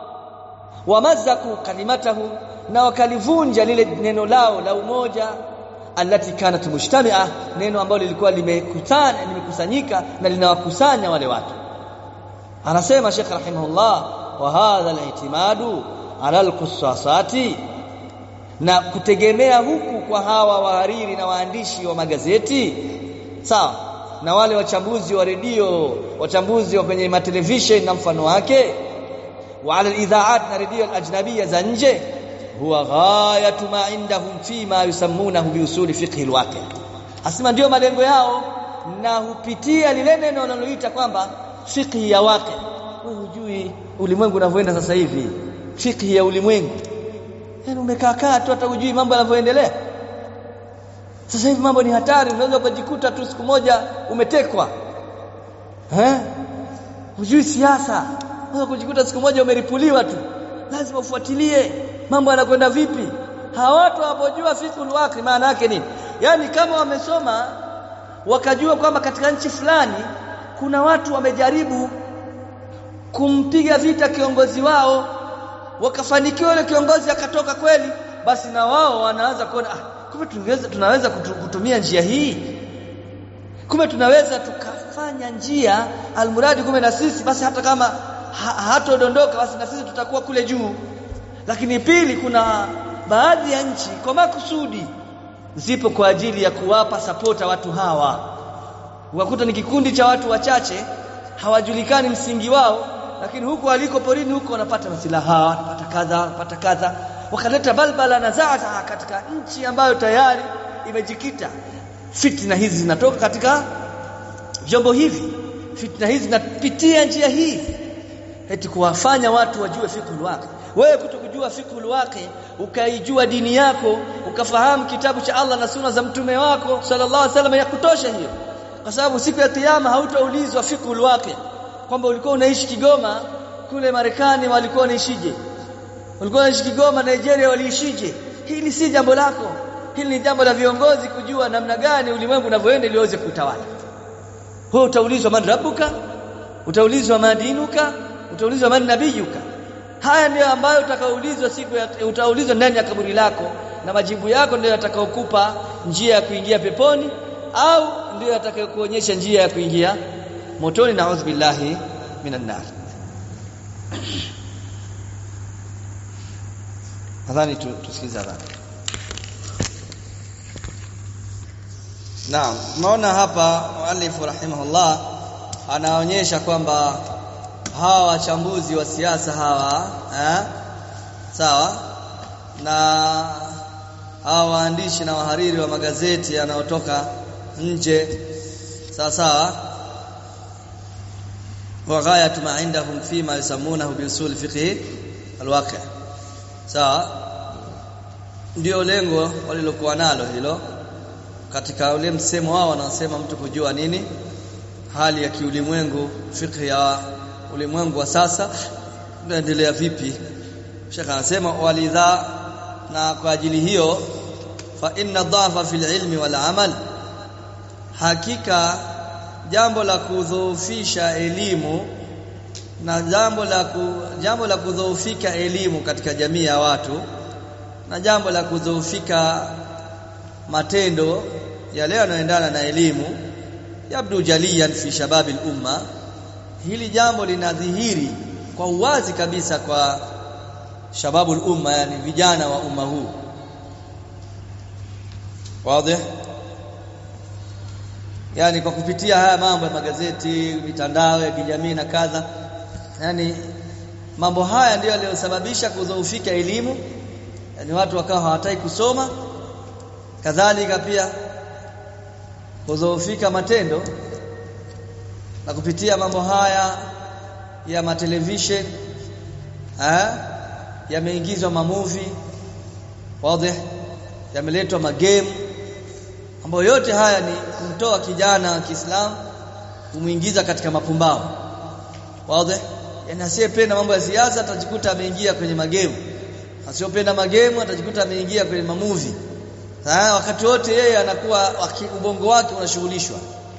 wamazaku kalimatahum na wakalivunja lile neno lao la umoja alati kanat mujtami'a neno ambalo lilikuwa limekutana limekusanyika na linawakusanya wale watu anasema Sheikh rahimahullah wa hadha al-i'timadu ala al-qussasati na kutegemea huku kwa hawa wahariri na waandishi wa magazeti sawa na wale wachambuzi wa redio wachambuzi wa kwenye matelevision na mfano wake wa ala al-idha'at na redio al-ajnabiyya za nje huwa ghayatu ma indahum fi ma yusammunahu bi usuli fiqh al-waqi asema ndio malengo yao na hupitia lile neno wanaloita kwamba fiqh ya waqi wewe hujui ulimwengu unavyoenda sasa hivi fiqh ya ulimwengu yani umekaa kaa tu hata hujui mambo yanavyoendelea sasa hivi mambo ni hatari unaweza kujikuta tu siku moja umetekwa eh hujui siasa unaweza kujikuta siku moja umeripuliwa tu lazima ufuatilie mambo yanakwenda vipi hawa watu hawapojua fiqhul waqi maana yake nini yani kama wamesoma wakajua kwamba katika nchi fulani kuna watu wamejaribu kumpiga vita kiongozi wao wakafanikiwa yule kiongozi akatoka kweli basi na wao wanaanza kuona ah, kumbe tunaweza tunaweza kutumia njia hii kumbe tunaweza tukafanya njia almuradi kumbe na sisi basi hata kama ha, hatodondoka basi na sisi tutakuwa kule juu lakini pili kuna baadhi ya nchi kwa makusudi zipo kwa ajili ya kuwapa sapota watu hawa ukakuta ni kikundi cha watu wachache hawajulikani msingi wao lakini huko aliko porini huko wanapata masilaha wanapata kadha wanapata kadha wakaleta balbala na zaza katika nchi ambayo tayari imejikita fitna hizi zinatoka katika vyombo hivi fitna hizi zinapitia njia hii eti kuwafanya watu wajue fiqhul waqi wewe kutokujua fiqhul waqi ukaijua dini yako ukafahamu kitabu cha Allah na sunna za mtume wako sallallahu alaihi wasallam ya kutosha hiyo kwa sababu siku ya kiyama hautaulizwa fiqhul waqi kwamba ulikuwa unaishi Kigoma kule Marekani walikuwa wanaishije walikuwa wanaishi Kigoma Nigeria waliishije hili si jambo lako hili ni jambo la viongozi kujua namna gani ulimwengu unavyoenda ili waweze kutawala wewe utaulizwa man rabbuka utaulizwa madinuka utaulizwa man nabiyuka haya ndiyo ambayo utakaoulizwa siku ya utaulizwa ndani ya kaburi lako na majibu yako ndiyo yatakayokupa njia ya kuingia peponi au ndiyo yatakayokuonyesha njia ya kuingia motoni na billahi minan nar nadhani tusikize adhani Naam, tunaona hapa muallifu rahimahullah anaonyesha kwamba hawa wachambuzi wa siasa hawa eh, sawa na hawa waandishi na wahariri wa magazeti yanayotoka nje sawa sawa wa ghayatu ma indahum fima yusammunahu bi usul fiqh alwaqi sawa ndio lengo walilokuwa nalo hilo katika ule msemo wao wanaosema mtu kujua nini hali ya kiulimwengu fiqh ya ulimwengu wa sasa unaendelea vipi Sheikh anasema walidha na kwa ajili hiyo fa inna dhafa fil ilmi wal amal hakika jambo la kudhoofisha elimu na jambo la ku, jambo la kudhoofika elimu katika jamii ya watu na jambo la kudhoofika matendo yale yanayoendana na elimu yabdu jaliyan fi shababi umma hili jambo linadhihiri kwa uwazi kabisa kwa shababu umma yani vijana wa umma huu wazi yani kwa kupitia haya mambo ya magazeti mitandao ya kijamii na kadha yani mambo haya ndiyo yaliyosababisha kudhoofika elimu yani watu wakawa hawataki kusoma kadhalika pia kudhoofika matendo na kupitia mambo haya ya matelevision eh yameingizwa mamovie wazi yameletwa magame ambayo yote haya ni kumtoa kijana wa Kiislamu kumuingiza katika mapumbavu wazi yani asiyependa mambo ya siasa atajikuta ameingia kwenye magemu asiyopenda magemu atajikuta ameingia kwenye mamuvi Sasa wakati wote yeye anakuwa ubongo wake unashughulishwa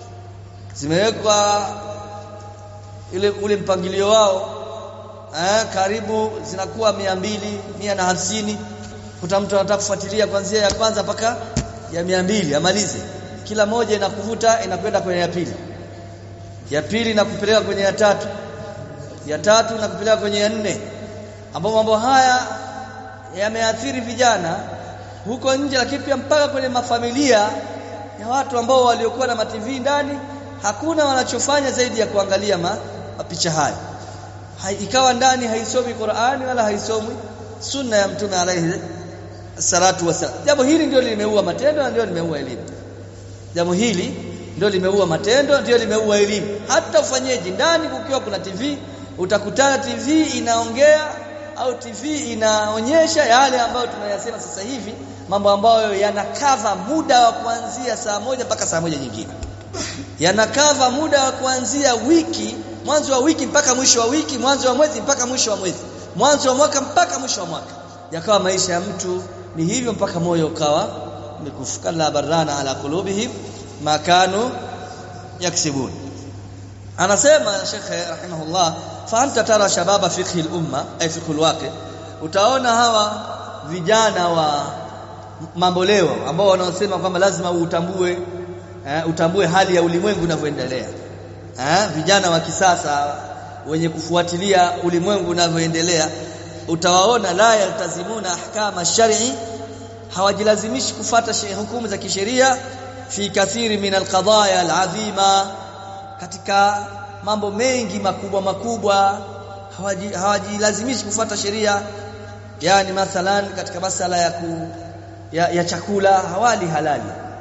zimewekwa ile ule mpangilio wao eh, karibu zinakuwa mia mbili mia na hamsini kuta mtu anataka kufuatilia kuanzia ya kwanza mpaka ya mia mbili amalize kila moja inakuvuta inakwenda kwenye ya pili ya pili inakupeleka kwenye ya tatu ya tatu inakupeleka kwenye ya nne ambapo mambo haya yameathiri vijana huko nje lakini pia mpaka kwenye mafamilia ya watu ambao waliokuwa na mativi ndani hakuna wanachofanya zaidi ya kuangalia ma, mapicha haya Hai, ikawa ndani haisomi Qur'ani wala haisomi sunna ya mtume alayhi salatu wasallam jambo hili ndio limeua matendo na ndio limeua elimu jambo hili ndio limeua matendo ndio limeua elimu hata ufanyeje ndani kukiwa kuna TV utakutana TV inaongea au TV inaonyesha yale ambayo tunayasema sasa hivi mambo ambayo yanakava muda wa kuanzia saa moja mpaka saa moja nyingine yanakava muda wa kuanzia wiki mwanzo wa wiki mpaka mwisho wa wiki mwanzo wa mwezi mpaka mwisho wa mwezi mwanzo wa mwaka mpaka mwisho wa mwaka yakawa maisha ya mtu ni hivyo mpaka moyo ukawa umekufuka la barana ala qulubihim makanu yaksibun anasema Sheikh rahimahullah fa anta tara shababa fiqh al-umma ay fiqh al-waqi utaona hawa vijana wa mambo leo ambao wanaosema kwamba lazima utambue eh, utambue hali ya ulimwengu unavyoendelea eh, vijana wa kisasa wenye kufuatilia ulimwengu unavyoendelea utawaona la yaltazimuna ahkama shar'i hawajilazimishi kufata hukumu za kisheria fi kathiri min alqadaya alazima katika mambo mengi makubwa makubwa hawajilazimishi kufata sheria yani mathalan katika masala ya ku, ya, ya chakula hawali halali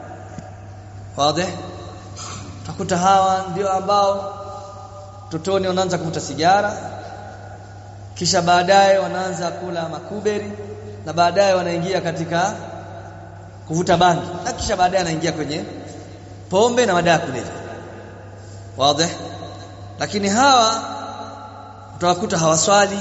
wazi utakuta hawa ndio ambao totoni wanaanza kuvuta sigara kisha baadaye wanaanza kula makuberi na baadaye wanaingia katika kuvuta bangi na kisha baadaye anaingia kwenye pombe na madawa kulevya wazi lakini hawa utawakuta hawaswali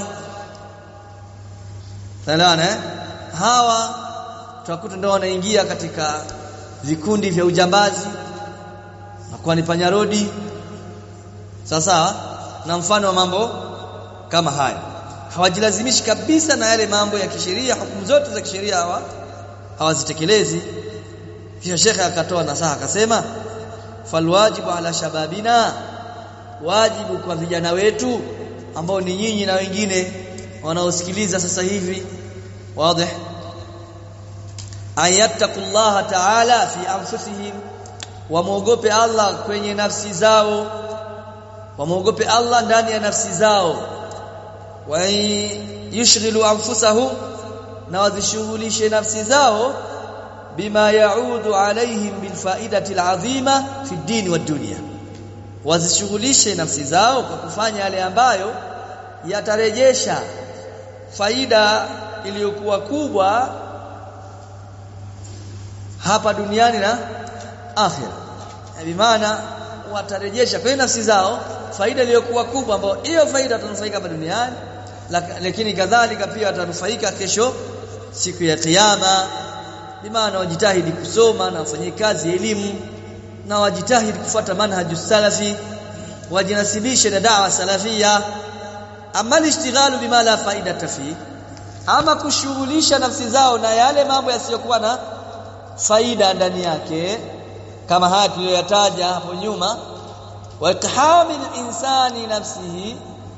Saelewana eh? Hawa tutakuta ndio wanaingia katika vikundi vya ujambazi nakuwa ni panyarodi sasa na mfano wa mambo kama haya hawajilazimishi kabisa na yale mambo ya kisheria hukumu zote za kisheria hawa hawazitekelezi kisha shekhe akatoa nasaha akasema falwajibu ala shababina wajibu kwa vijana wetu ambao ni nyinyi na wengine wanaosikiliza sasa hivi wazi ayattaqullaha ta'ala fi anfusihim wamuogope Allah kwenye nafsi zao wamuogope Allah ndani ya nafsi zao wa yushghilu anfusahum na wazishughulishe nafsi zao bima yaudu alaihim bilfaidati alazima fi dini wa dunya wazishughulishe nafsi zao kwa kufanya yale ambayo yatarejesha faida iliyokuwa kubwa hapa duniani na akhira bimaana watarejesha kwenye nafsi zao faida iliyokuwa kubwa ambayo hiyo faida watanufaika hapa duniani lakini kadhalika pia watanufaika kesho siku ya kiyama bimaana wajitahidi kusoma na wafanyie kazi elimu na wajitahidi kufuata manhaju salafi wajinasibishe na dawa salafia ama ishtighalu bima la faida fi ama kushughulisha nafsi zao na yale mambo yasiyokuwa na faida ndani yake kama haya tuliyoyataja hapo nyuma wa ithamil insani nafsihi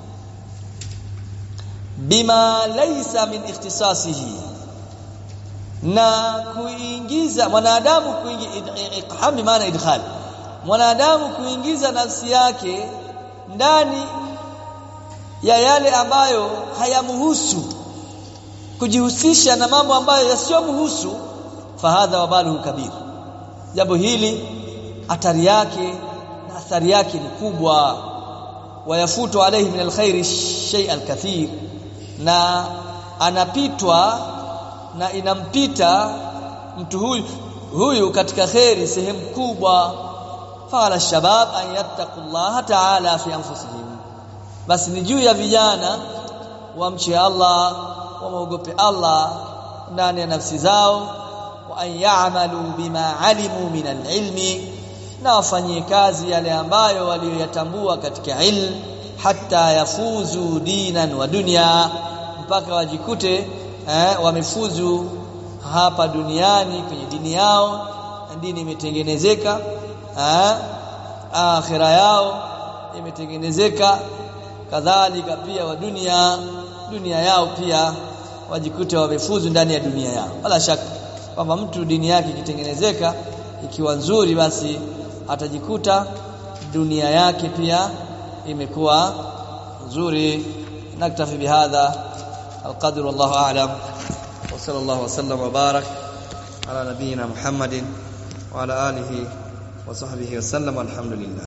bima laysa min ikhtisasihi na kuingiza mwanadamu kuingiza iqham maana idkhal mwanadamu kuingiza nafsi yake ndani ya yale ambayo hayamhusu kujihusisha na mambo ambayo yasiyomhusu fahadha wabaluhu kabir jambo hili hatari yake na athari yake ni kubwa wayafutu alayhi min alkhairi shay alkathir na anapitwa na inampita mtu huyu huyu katika khairi sehemu kubwa fala shabab an yattaqullaha ta'ala fi anfusihim basi ni juu ya vijana wamche Allah wamuogope Allah ndani ya nafsi zao wa an ya'malu bima alimu min alilmi na wafanyie kazi yale ambayo waliyoyatambua katika ilmu hata yafuzu dinan wa dunya mpaka wajikute eh, wamefuzu hapa duniani kwenye dini yao dini imetengenezeka eh, akhira yao imetengenezeka kadhalika pia wa dunia dunia yao pia wajikute wamefuzu ndani ya dunia yao wala shaka kwamba mtu dini yake ikitengenezeka ikiwa nzuri basi atajikuta dunia yake pia imekuwa nzuri naktafi bihadha القدر والله أعلم وصلى الله وسلم وبارك على نبينا محمد وعلى آله وصحبه وسلم والحمد لله